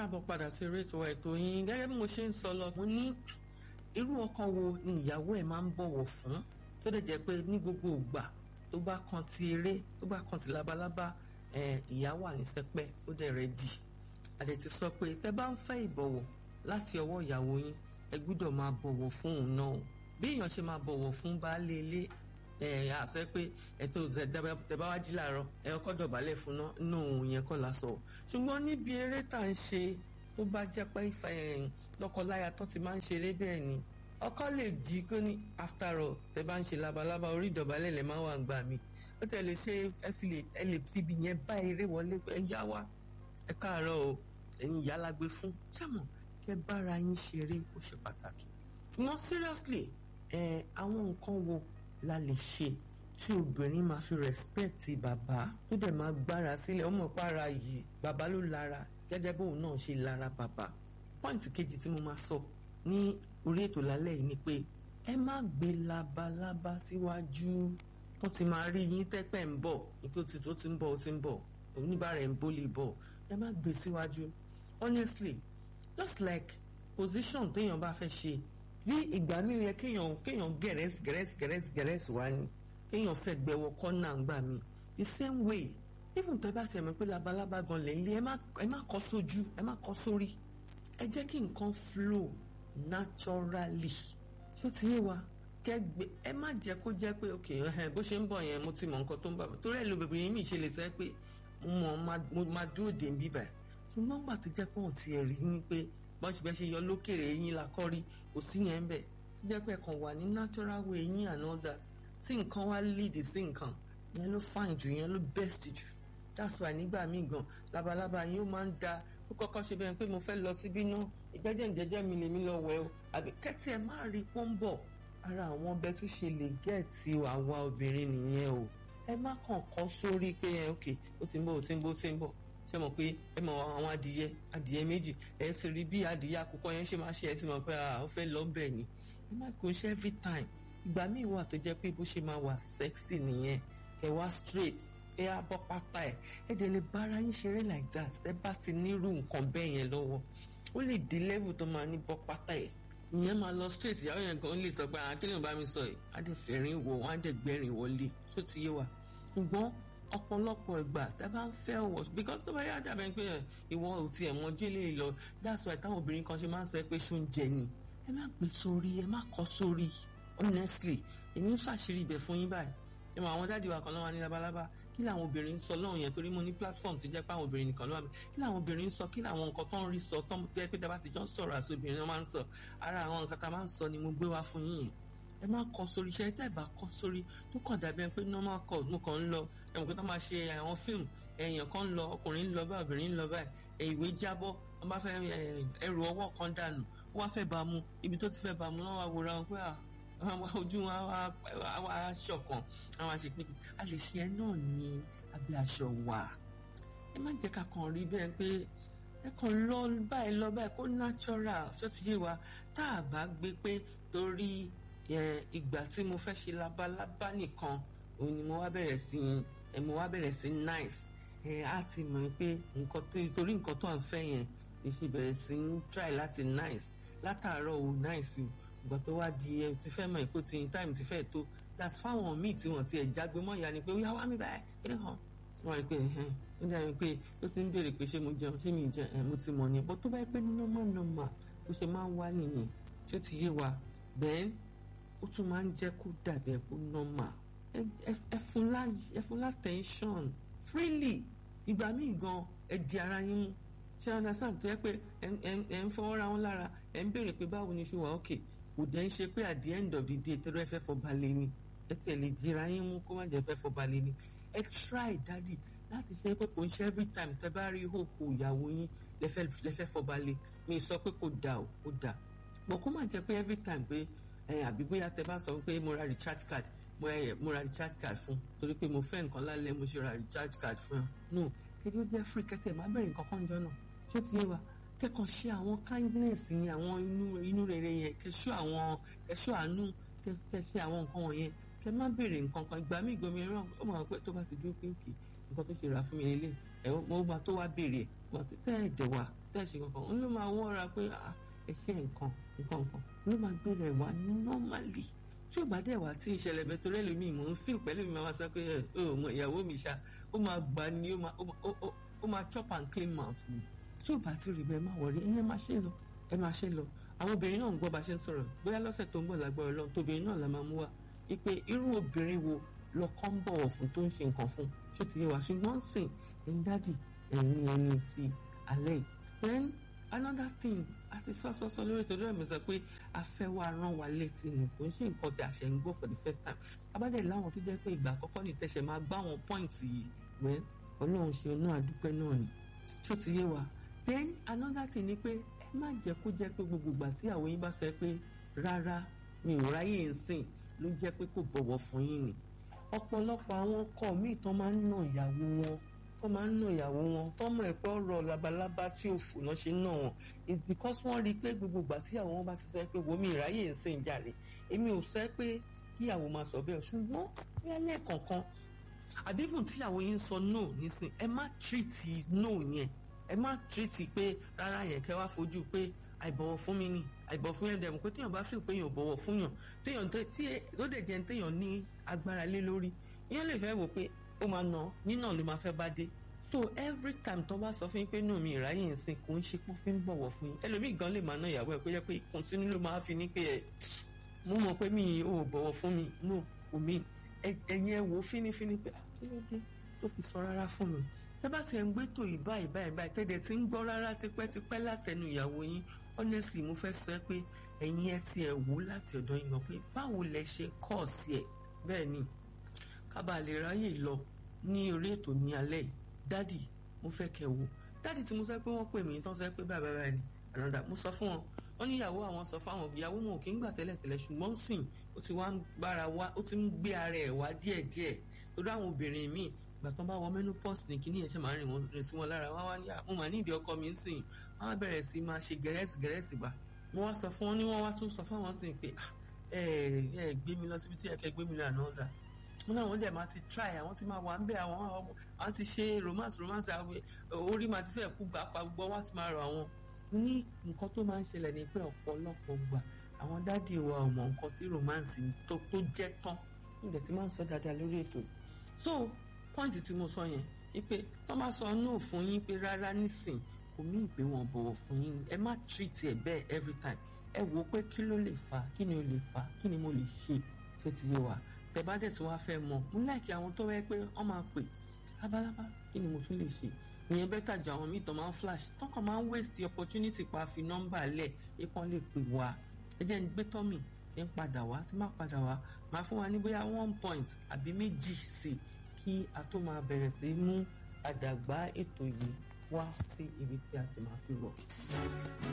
káàbọ̀ padà sí rétò ètò yín gẹ́gẹ́ bí mo ṣe ń sọ lọ mo ní irú ọkọ wo ni ìyàwó ẹ̀ máa ń bọ̀wọ̀ fún tó dẹ̀ jẹ́ pé ní gbogbo ìgbà tó bá kan ti eré tó bá kan ti labalábá ìyá wà ní sẹpẹ́ ó dẹ̀ rẹ̀ dì àdẹ̀ ti sọ pé tẹ́ bá ń fẹ́ ìbọ̀wọ̀ láti ọwọ́ ìyàwó yín ẹ gbúdọ̀ máa bọ̀wọ̀ fún òun náà bí èèyàn ṣe máa bọ̀wọ̀ fún baálé ilé ẹ àṣẹ pé ẹtọ tẹbá wá jí làárọ̀ ẹ ọkọ dọ̀bálẹ̀ fún ná inú òun yẹn kọ́ la sọ ṣùgbọ́n níbi eré tá à ń ṣe tó bá jẹ́ pé lọ́kọláya tó ti máa ń ṣeré bẹ́ẹ̀ ni ọkọ lè jí kó ní after all tẹ bá ń ṣe labalábá orí ìdọ̀bálẹ̀ lè máa wà gbà mí ó tẹ̀ lè ṣe ẹ fi lè ẹ lè fi ibi yẹn bá eré wọlé pé ẹ yá wá ẹ káàárọ̀ o ẹ̀yin ìyá la gbé fún sẹ́mọ̀ kẹ́ bára yín ṣeré ó ṣe pàtàkì ṣùgbọ́n seriously ẹ àwọn nǹkan wo la lè ṣe tí obìnrin máa fi rẹ́spẹ̀tì bàbá tó dẹ̀ máa gbára sílẹ̀ ọmọ para yìí bàbá ló lára gẹ́gẹ́ bóun náà ṣe lára bàbá pọ́ìntì kejì tí mo máa sọ ní orí ètò lálẹ́ yìí ni pé ẹ má gbé labalábá síwájú tó ti máa rí yín tẹ́pẹ́ ń bọ̀ nípé ó ti tó ti ń bọ̀ ó ti ń bọ̀ oníbàárà ẹ̀ ń bó lè bọ̀ ẹ má gbé síwájú honestly just like position téèyàn bá fẹ́ ṣe bí ìgbà mi yẹ kéèyàn kéèyàn gẹ̀rẹ́sì gẹ̀rẹ́sì gẹ̀rẹ́sì gẹ̀rẹ́sì wá ni kéèyàn fẹ́ gbẹwọ kọ́nà ńgbà mi the same way even tó bá tẹ̀mọ́ pé labalábá gan lẹ̀ ń lé ẹ má kọ́ sójú ẹ má kọ́ sórí ẹ jẹ́ kí nǹkan flow naturally ṣó ti yé wa kẹgbẹ ẹ má jẹ́ kó jẹ́ pé ok bó ṣe ń bọ̀ yẹn mo ti mọ nǹkan tó ń bà mí torí ẹ lo bèbè yín mi ṣe lè sẹ pé mo máa dúró dè ń bíbà ṣùgbọ́n gbà tó jẹ́ pé wọ́n ti rí ni pé bọ́n ṣe bẹ́ẹ̀ ṣe yọ lókèrè eyín la kọ́ rí kò sí yẹn ń bẹ̀ jẹ́ pé ẹ̀kan wà ní natural way eyín and all that tí nǹkan wá lead sí nǹkan yẹn ló fine jù yẹn ló best jù that's why nígbà míì gan labalábá yín ó máa ń da ó kọ́kọ́ ṣe bẹ́ẹ̀ pé mo fẹ́ lọ síbí náà ìgbẹ́jẹ̀ ìjẹ́jẹ́ mi lèmi lọ wẹ̀ o àbí kẹ́tì ẹ̀ má rí pọ́ńbọ̀ ara àwọn ọbẹ̀ tó ṣe lè gẹ̀ẹ́tì àwa obìnrin nìyẹn o ẹ má kàn kọ́ sórí pé ẹ ok ó ti ń bọ̀ ó ti ń bọ̀ ó ti ń bọ̀ ṣe mọ̀ pé ẹ mọ̀ àwọn adìyẹ adìyẹ méjì ẹ ti rí bí adìyẹ àkùkọ yẹn ṣe máa ṣe ẹ ti mọ̀ pé ó fẹ́ lọ bẹ̀ ni ẹ má kó ṣe every time ìgbà míì wà tó jẹ́ pé bó ṣe máa wà sexy nìyẹn ẹ wá straight ẹ á bọ́ pátá ẹ ẹ dẹ̀ lè bára yín ṣeré like that ẹ bá ti nírú nǹkan bẹ́ẹ̀ yẹn lọ́wọ́ ó lè di level tó máa ní bọ́ pátá ẹ ìyẹn máa lọ straight ìyàwó yẹn kan lè sọ pé àkílẹ̀ bá mi sọ yìí á dẹ̀ fẹ̀rín wọ̀ wọ́n á dẹ̀ gbẹ̀rín wọlé ṣó ti yé wa ṣùgbọ́n ọ̀pọ̀lọpọ̀ ìgbà tẹ́ bá ń fẹ́ wọ̀ because tó bá yá dàbẹ̀ pé ìwọ ò tiẹ̀ mọ jẹ́lẹ̀ lọ that's why táwọn obìnrin kan ṣe máa ń sọ pé ṣó ń jẹ ni ẹ má gbé sórí ẹ má kọ́ sórí honestly èmi ń ṣàṣírí ibẹ̀ fún yín báyìí ẹ mọ àwọn dáàdi wa kan lọ́wọ́ ní labalábá kí làwọn obìnrin ń sọ lọ́hùn yẹn torí mo ní platform tó jẹ́ pé àwọn obìnrin nìkan ló wà mí kí làwọn obìnrin ń sọ kí làwọn nǹkan tó ń rí sọ tó ń jẹ́ pé dábàá ti jọ ń sọ̀rọ̀ àti obìnrin náà máa ń sọ ara àwọn nǹkan tá a máa ń sọ ni mo gbé wá fún yín yẹn ẹ má kọ sórí iṣẹ́ tẹ́ ẹ bá kọ sórí tó kàn dàbí ẹni pé normal call mo kàn ń lọ ẹ̀wọ̀n pé tó máa ṣe àwọn fíìmù èèyàn kan ń lọ ọkùnrin ń lọ báyìí obìnrin ń lọ báyìí ìwé jábọ́ wọ́n bá fẹ́ ẹrù ọwọ́ kan dànù wọ́n wá fẹ́ bá mu ibi tó ti fẹ́ bá mu náà wá wòra wọn pé ojú wọn wá ṣọ̀kan àwọn àṣepín a lè ṣe ẹ náà ní abẹ́ aṣọ wà ẹ má jẹ́ ká kàn rí bẹ́ẹ̀ pé ẹ kàn lọ báyìí lọ báyìí kó natural ṣó ti yé wa tá a bá gbé pé torí ìgbà tí mo fẹ́ ṣe labalábá nìkan òun ni mo wá bẹ̀rẹ̀ sí ẹ mo wá bẹ̀rẹ̀ sí nice ẹ á ti mọ̀ pé nǹkan tó torí nǹkan tó à ń fẹ́ yẹn ìṣe bẹ̀rẹ̀ sí ń try láti nice látàárọ̀ ò nice o ìgbà tó wá di ẹ ti fẹ́ mọ̀ ìpò tí time ti fẹ́ tó that's fáwọn míì tí wọ́n ti ẹ̀ jágbe mọ́ ìyá ni pé ó yá wá mi báyìí kí ni hàn tí wọ́n rí pé ẹ̀hẹ́n ó dàbí pé ó ti ń béèrè pé ṣé mo jẹun ṣé mi jẹun ẹ̀ mo ti mọ̀ ni bó tó bá yẹ pé normal normal bó ṣe máa ń wá nìyẹn tí ó ti yé wa then ó tún máa ń jẹ́ kó dàbí ẹ̀ kó normal ẹ fún lá tension freely ìgbà míì gan ẹ di ara yín mú ṣé understand tó yẹ pé ẹ ń fọwọ́ ra wọn lára ẹ ń béèrè pé báwo ni ṣe wà okay kò dẹ́ ń ṣe pé at the end of the day tẹ́lẹ̀ ẹ fẹ́ fọba lé ni ẹ tẹ̀lé dira yín mú kó má jẹ́ fẹ́ fọba lé ni ẹ try daddy láti ṣe pé kò ń ṣe every time tẹ́ bá rí hókò ìyàwó yín lẹ́fẹ́ fọba lé mi sọ pé kò dà ó kò dà bọ̀ kó má jẹ́ pé every time pé ẹ àbí bóyá tẹ́ bá sọ pé mo ra recharge card mo ra mo ra recharge card fún torí pé mo fẹ́ nǹkan lálẹ́ mo ṣe ra recharge card fún ẹ no kéde ó jẹ́ free kẹ́tẹ́ má bẹ̀rẹ̀ nǹkan kan jọ náà ṣé ti yé wa kẹ́kọ̀ọ́ ṣe àwọn kindness yẹn àwọn inú inú rere yẹn kẹ́ṣọ́ àwọn kẹ́ṣọ́ àánú kẹ́ṣẹ́ àwọn nǹkan wọ̀nyẹn kẹ́ má béèrè nǹkan kan ìgbà míì gbomi ẹran ó mọ̀ pé tó bá ti dúró pé òkè nǹkan tó ṣe rà fún mi lélẹ̀ ẹ̀ mo máa tó wá béèrè ẹ̀ wọ́n ti tẹ́ ẹ̀ dẹ̀ wá tẹ́ ẹ̀ ṣe kankan òun ló máa wọ́ra pé ẹ ṣe nǹkan nǹkan nǹkan ló máa gbé rẹ̀ wá normally tí ò bá dẹ̀ wá tí ìṣẹ̀lẹ̀ bẹ́ẹ̀ torí ẹlòmíì mò ń fíl pẹ̀lú mi máa sọ pé ẹ ò mọ ìyàwó mi ṣá ó máa gbà ní ó máa chop and clean mouth mi tí ò bá ti rí bẹ́ẹ̀ má wọrí ẹ máa ṣe lọ ẹ máa ṣe lọ àwọn obìnrin náà ń gbọ́ bá ṣe ń sọ̀rọ̀ bóyá lọ́sẹ̀ tó ń bọ̀ lágbára Ọlọ́run tóbìnrin náà la máa mú wá ipe irú obìnrin wo lọkọ ń bọ̀wọ̀ fún tó ń ṣe nǹkan fún ṣé ti yé wa ṣùgbọ́n sìn ẹ̀yin dádì ẹ̀yin ẹni ti alẹ́ yìí then another thing a ti sọ sọ sọ lórí ìtọ́jú ẹ̀mí sọ pé a fẹ́ wá rán wa létí ni kò ń ṣe nǹkan tí a ṣe ń gbọ́ for the first time abádẹ́ láwọn tó jẹ́ pé ìgbà àkọ́kọ́ ní tẹ̀sẹ̀ máa gbá àwọn points yìí wẹ́ ọlọ́run ṣe ọ̀nà àdúpẹ́ náà ni ṣó ti yé wa then another thing ni pé ẹ má jẹ́ kó jẹ́ pé gbogbo ìgbà tí àwọn yín bá sọ pé rárá mi ò ráyè ń sìn ló jẹ́ pé kò bọ̀wọ̀ fún yín ni ọ̀pọ̀lọpọ̀ àwọn ọkọ míì tán máa ń nà ìyàwó wọn tó máa ń nà ìyàwó wọn tọmọ ẹ̀pẹ́ ọ̀rọ̀ labalábá tí ò fò náà ṣe ń nà wọn it's because wọ́n rí i pé gbogbo ìgbà tí ìyàwó wọn bá ti sọ pé wo mi ìráyè ń sìn jàre èmi ò sọ pé kí ìyàwó máa sọ bẹ́ẹ̀ ṣùgbọ́n ní alẹ́ kọ̀ọ̀kan àdéhùn tí ìyàwó yín sọ no nísìn ẹ má tírìtì no yẹn ẹ má tírìtì pé rárá yẹn kẹ́ wá fojú pé àìbọ̀wọ̀ fún mi ni àìbọ̀wọ̀ fún yẹn dẹ̀ mọ̀ pé téèyàn bá feel pé èèyàn bọ̀wọ̀ fún yàn téèyàn tí ló dẹ̀ jẹ́ téèyàn ní agbára lé lórí èèyàn lè fẹ́ wò pé ó máa nà nínà ló máa fẹ́ bá dé so every time tó bá sọ fún yín pé náà mi ìráyè ń sìn kò ń ṣe pé fi ń bọ̀wọ̀ fún yín ẹlòmíì gan lè máa ná ìyàwó ẹ̀ pé jẹ́ pé ìkùnsínú ló máa fi ní pé ẹ̀ mo mọ̀ pé mi ò bọ̀wọ̀ fún mi no kò mí ẹ̀yin ẹ̀ wò fínífíní pé kí ló dé tó fi sọ rárá fún mi tẹ́ bá ti ẹ̀ ń gbé tò yìí báyìí báyìí báyìí tẹ́lẹ̀ tí ń gbọ́ rárá tipẹ́tipẹ́ látẹnu ìyàwó yín honestly mo fẹ́ sọ pé ẹ̀yin ẹ ti ẹ̀ wò láti ọ̀dọ̀ yín gan pé báwo lẹ ṣe kọ́ sí ẹ̀ bẹ́ẹ̀ ni kábàá lè ráyè lọ ní orí ètò ní alẹ́ yìí dádì mo fẹ́ kẹ́ wò dádì tí mo sọ pé wọ́n pè mí tán sọ pé báyìí báyìí ni ànàdà mo sọ fún wọn wọ́n ní ìyàwó àwọn sọ fáwọn ìyàwó wọn ò kí ń gbà tẹ́lẹ̀tẹ́lẹ̀ ṣùgbọ́n sìn ó ti wá ń gbára wá ó ti ń gbé ara ẹ̀ wá díẹ̀díẹ̀ torí àwọn obìnrin míì ìgbà tán bá wọ menopause ní kíní ẹ̀ṣẹ̀ máa rìn wọn rìn sí wọn lára wọn wá ní mo mà ní ìdí ọkọ mi ń sìn wọn á bẹ̀rẹ̀ sí máa ṣe gẹ̀rẹ́sì gẹ̀rẹ́sì bá mo wá sọ fún wọn ní wọn wá tún sọ fáwọn sìn pé ẹ ẹ gbé mi lọ síbi tí ẹ fẹ́ gbé mi lọ àná ọ̀dà wọn náà wọn dẹ̀ máa ti try àwọn ti máa wà ń bẹ̀ àwọn àwọn ti ṣe romance romance orí máa ti fẹ́ kú gbà pa gbọ́ wá ti máa rọ àwọn ní nǹkan tó máa ń ṣẹlẹ̀ ní pé ọ̀pọ̀lọpọ̀ gbà àwọn dádì wa ò mọ nǹkan tí romance tó tó jẹ́ tán nígbà tí máa ń sọ dáadáa lórí ètò so pọ́ǹtì tí mo sọ yẹn wípé wọ́n máa sọ no fún yín pé rárá nísìn kò mí ìpè wọn bọ̀wọ̀ fún yín ẹ má treat ẹ bẹ́ẹ̀ every time ẹ wò ó pé kí ló lè fà kí ni ó lè fà kí ni mo lè ṣe tó ti yé wa tẹ bá dẹ̀ tí wọ́n á fẹ́ mọ̀ mo láìkí àwọn tó wẹ́ pé wọ́n máa pè lábálábá kí ni mo tún lè ṣe ìyẹn bẹ́tà ju àwọn míì tó máa ń flash tọkàn máa ń waste the opportunity pa fi nọ́mbà lẹ̀ ipọ́n lè pè wá ẹ jẹ́ ń gbé tọ́mì ẹ ń padà wá tí má padà wá máa fún wa ní bóyá one point àbí méjì sí i kí a tó máa bẹ̀rẹ̀ sí mú àdàgbà ètò yìí wá sí ibi tí a ti máa fi rọ̀.